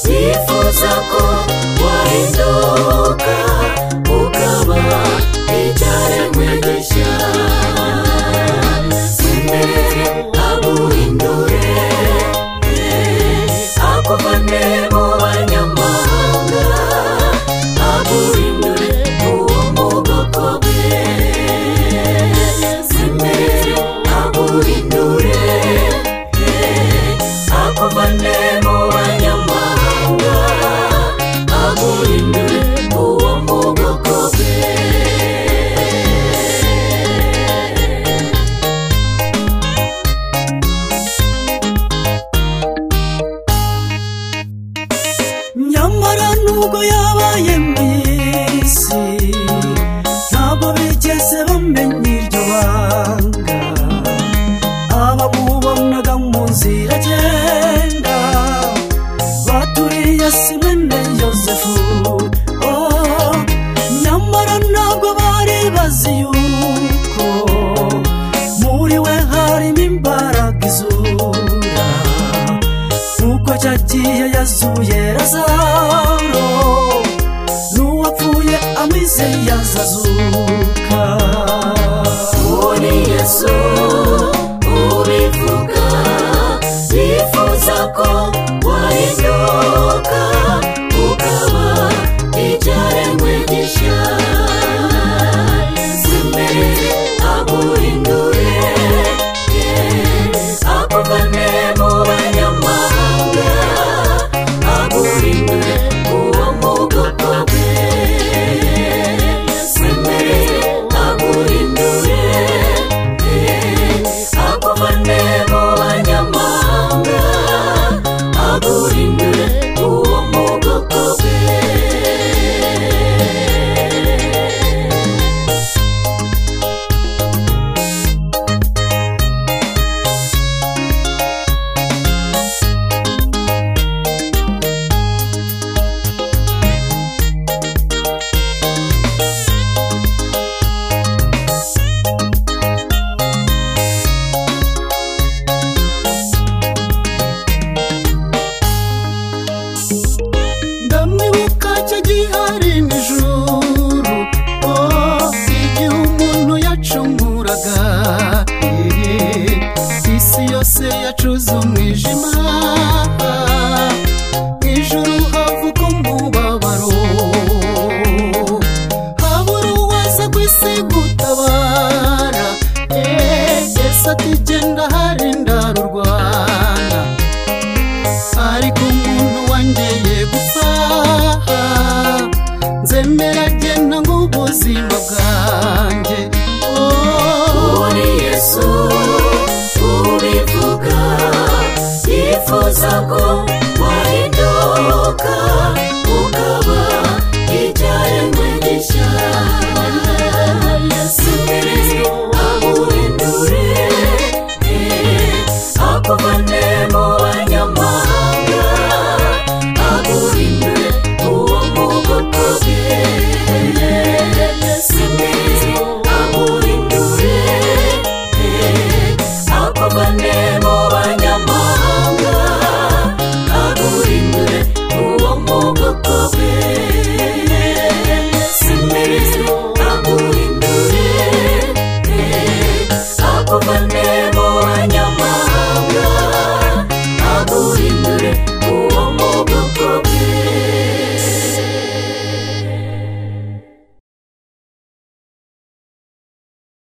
ndoto zako waondoka, ukawa ijaye mwendesha sendere abuhindure akuvane mu banyamahanga abuhindure uwo mubwoko bwe sendere abuhindure akuvane mu banyamahanga abuhindure uwo mubwoko bwe nyamara nubwo yabaye mu isi ntabwo bigeze bamenya iryo banga abamubonaga mu nzira agenda baturiye simene yosefu Oh, nyamara ntabwo bari bazi yuko muri we harimo imbaraga izura nuko cyagiye yazuye razaro n'uwapfuye amize yazazuka muri yesu ubivuga bifuza ko wahinduka ukaba icyaremwe gishya simbere aguhindure akuvane mu banyamahanga aguhindure uwo mu bwoko bwe sendere aguhindure akuvane mu banyamahanga aguhindure uwo mu bwoko bwe ndamwibuka cyo gihari nijoro